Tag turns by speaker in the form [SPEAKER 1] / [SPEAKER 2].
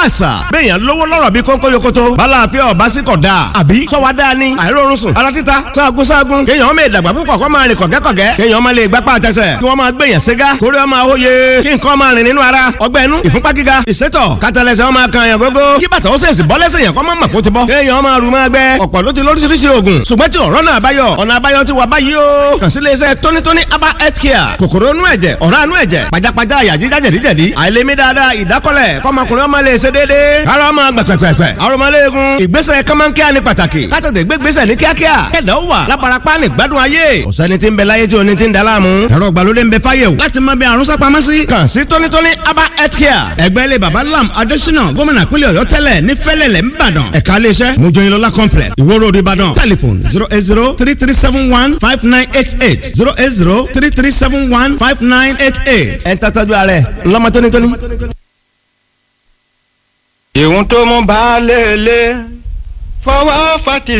[SPEAKER 1] àṣà bẹ́ẹ̀yàn lówó lọ́rọ̀ bí kónkó yokoto balàáfíà ọba sí kọ̀ dáa àbí sọ́wọ́ dáa ni àìrórun sùn ara títa sáàgùn sáàgùn kéèyàn ọmọ ìdàgbà púpọ̀ kọ́ máa rìn kọ̀gẹ́kọ̀gẹ́ kéèyàn ọmọ lè gbapá àtẹsẹ̀ kí wọ́n máa gbèyàn ségá kórè ọmọ àwòye kí nǹkan máa rìn nínú ara ọgbẹ́ inú ìfúnpá gíga ìsétọ̀ kátàlẹ́sẹ̀ ọmọ kan yàn gógó kí bàtà ó sèṣì bọ́lẹ́sẹ̀ yàn kọ́ máa mọ̀ kó ti bọ́ kéèyàn ọmọ rù máa gbẹ ọ̀pọ̀ ló ti lóríṣiríṣi oògùn ṣùgbọ́n tí ọ̀rọ̀ náà báyọ̀ ọ̀nà àbáyọ ti wà báyìí o kàn sí iléeṣẹ́ tónítóní aba health care kòkòrò inú ẹ̀jẹ̀ ọ̀rá inú ẹ̀jẹ̀ pajápajá àyà jíjá jẹ̀díjẹ̀dí àìlèmí dáadáa ìdákọ́lẹ̀ kọ́mọkùnrin ọmọ lè ṣe déédéé ara ọmọ gbẹ̀pẹ̀pẹ̀pẹ̀ arọmọléegun ìgbésẹ̀ kọ́mọ́nkíá ní pàtàkì kátàtẹ̀ gbégbésẹ̀ ní kíákíá kẹ̀dá ó wà lábarapá ní gbádùn ayé ọ̀sẹ́ni tí ń bẹ láyé tí oní ti ń da láàmú ẹ̀rọ ìgbàlódé ń bẹ fáyé o láti mọ bí àrùn sápamọ́ sí kàn sí tónítóní aba health care ẹgbẹ́ ilé baba lam adésínà gómìnà pínlẹ̀ ọ̀yọ́ tẹ́lẹ̀ ní fẹ́lẹ̀lẹ̀ ńbàdàn ẹ̀ka iléeṣẹ́ mojoyinlola complex ìwó road ìbàdàn telephone zero eight zero three three seven one five nine eight eight zero eight zero three three seven one five nine eight eight ẹ̀ ń tàtàjú ààrẹ ńlọmọ tónítóní.
[SPEAKER 2] ìhun tó mú baálé ilé fọwọ́ fati